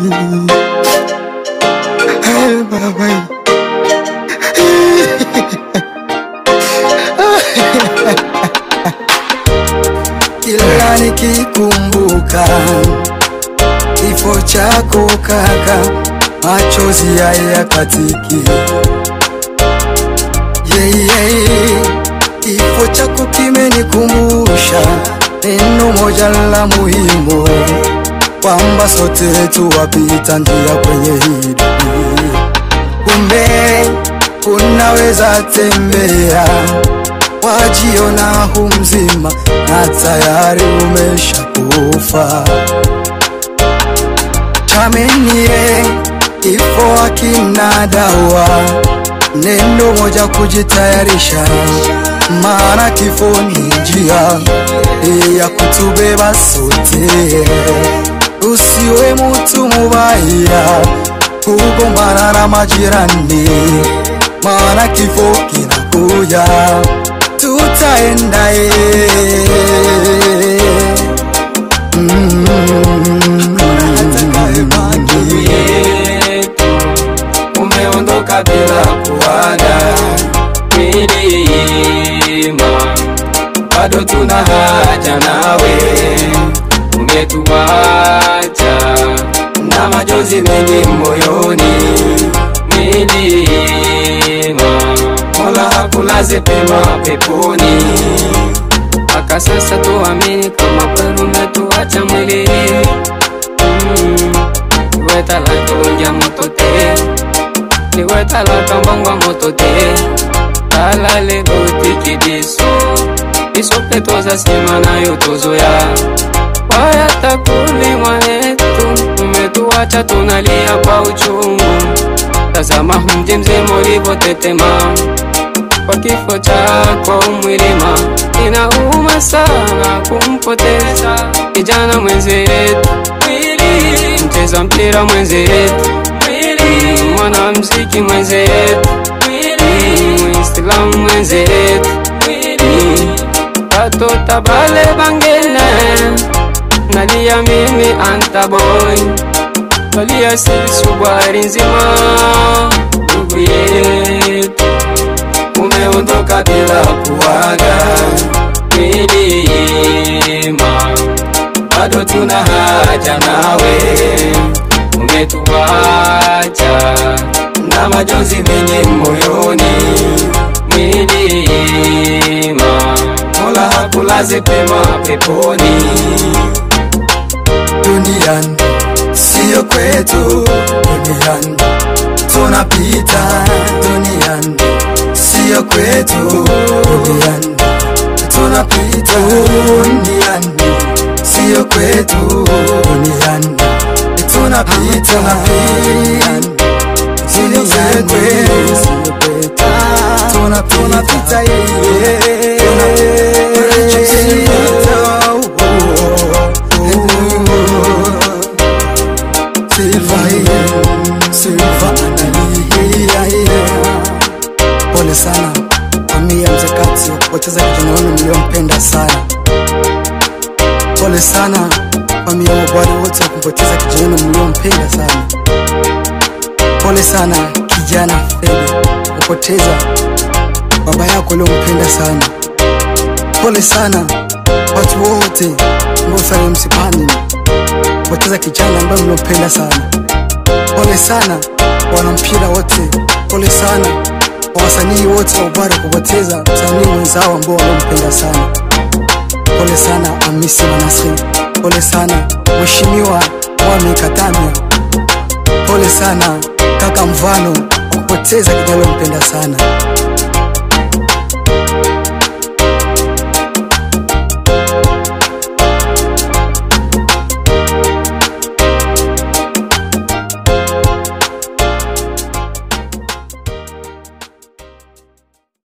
Hey, baba. Kila nikikumbuka kifo chako kaka, machozi hayakatiki. Yeah, yeah. Kifo chako kimenikumbusha neno moja la muhimu, kwamba sote tuwapita njia kwenye hii dunia. Kumbe unaweza tembea wajiona hu mzima na tayari umeshakufa. Chamenie, kifo hakina dawa, neno moja kujitayarisha, maana kifo ni njia ya kutubeba sote. Usiwe mtu mubaya kugombana na majirani, maana kifo kinakuja, tutaenda yetu umeondoka bila kuaga milima, bado tuna haja nawe, umetuacha na majonzi mengi moyoni. Milima, Mola hakulaze pema peponi, mpaka sasa tuamini kama kweli umetuacha mwili Liwe talaka unja moto te Liwe talaka mbangwa moto te Tala le goti kidiso Iso petoza sima na yotozoya Waya takuli mwanetu Umetuacha tunalia kwa uchungu Tazama mji mzima ulivyotetema kwa kifo chako mwilima, inauma sana kumpoteza kijana mwenzetu, mcheza mpira mwenzetu, mwanamziki mwenzetu, muislamu mwenzetu, batota bale bangene nalia mimi antaboy nalia sisi bwari nzima ndugu yetu umeondoka bila kuaga milima, bado tuna haja nawe, umetuacha na majonzi mengi moyoni. Milima, Mola hakulaze pema peponi. duniani, siyo kwetu duniani, tunapita duniani, siyo kwetu duniani, tunapita duniani, siyo kwetu duniani, tunapita duniani, siyo kwetu, tunapita yeye, Silva, Silva analia. Pole sana familia mzee Katsi wa kupoteza kijana wenu mliompenda sana. Pole sana familia ya mabwana wote wa kumpoteza kijana wenu mliompenda sana. Pole sana kijana Fede kupoteza baba yako uliompenda sana. Pole sana watu wote mliofanya msipani kupoteza kijana ambaye mliompenda sana. Pole sana wanampira wote, pole sana kwa wasanii wote wa Ubara kupoteza msanii mwenzao ambao wanampenda sana. Pole sana Hamisi Manasri, pole sana Mheshimiwa Mwami Katamya, pole sana kaka Mvano kwa kupoteza kijana mpenda sana.